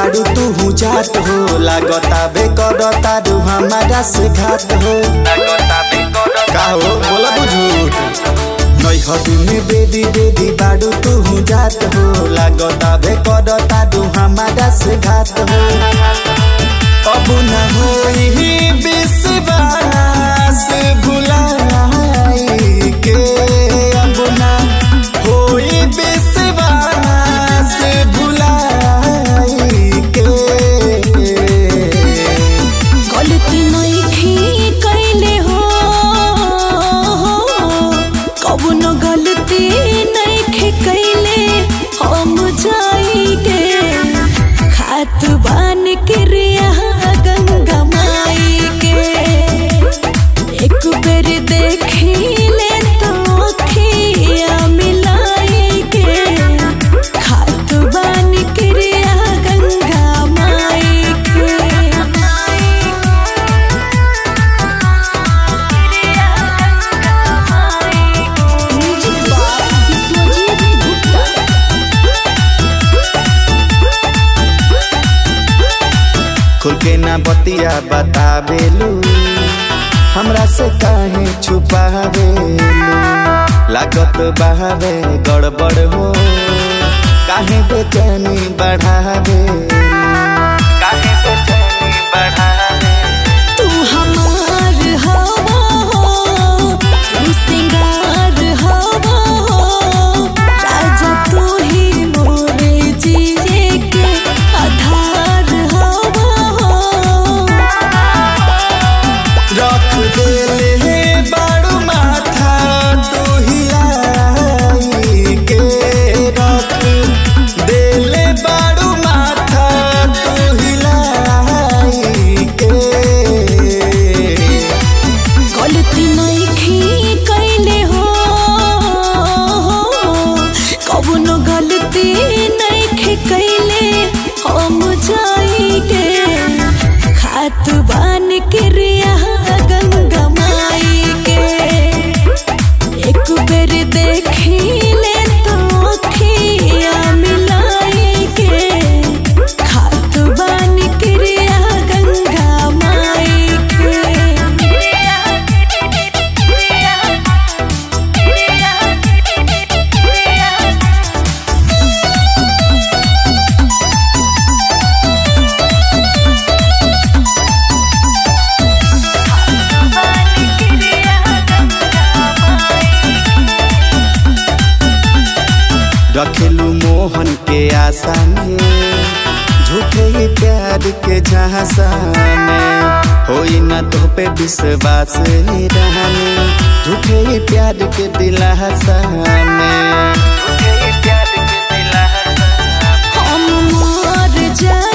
बाड़ू तू जात हो लागता बे करता रू हमारा से घात हो का हो बोला बुझूठ नैहर में बेदी बेदी बाड़ू तू जात हो लागता बे करता रू हमारा से घात हो अब न होई विश्वास भुलाई के अब न होई विश्वास भुलाई के गलती नइखे कइले हो कबनो गलती नइखे कइले हम जाइगे खात बान क्रिया गंगा माई के एक बेर देखिले तो अखिया मिलाई के खात बान क्रिया गंगा माई के खुल के ना बतिया बतावेलू हमरा से काहे छुपावेलू लागत बहावे गड़बड़ हो काहे बेचैनी बढ़ावेलू काहे बेचैनी बढ़ावे तू हमार हवा हो तू सिंगार हवा हो राजा तू ही मोरे जिए के आधार हवा हो रख देले बाड़ू माथा तू हिलाई के रख देले बाड़ू माथा तू हिलाई के गलती नइखे कइले हो कबनो गलती नइखे कइले हम जाइगे खात बान क्रिया गंगा माई के एक बेर देखिले तो अखिया मिलाई के खात बान क्रिया गंगा माई के रखेलू मोहन के आशा में झूठे ही प्यार के झांसा में होई ना तो पे विश्वास रहने झूठे ही प्यार के दिलासा में झूठे ही प्यार के दिलासा हम मर जा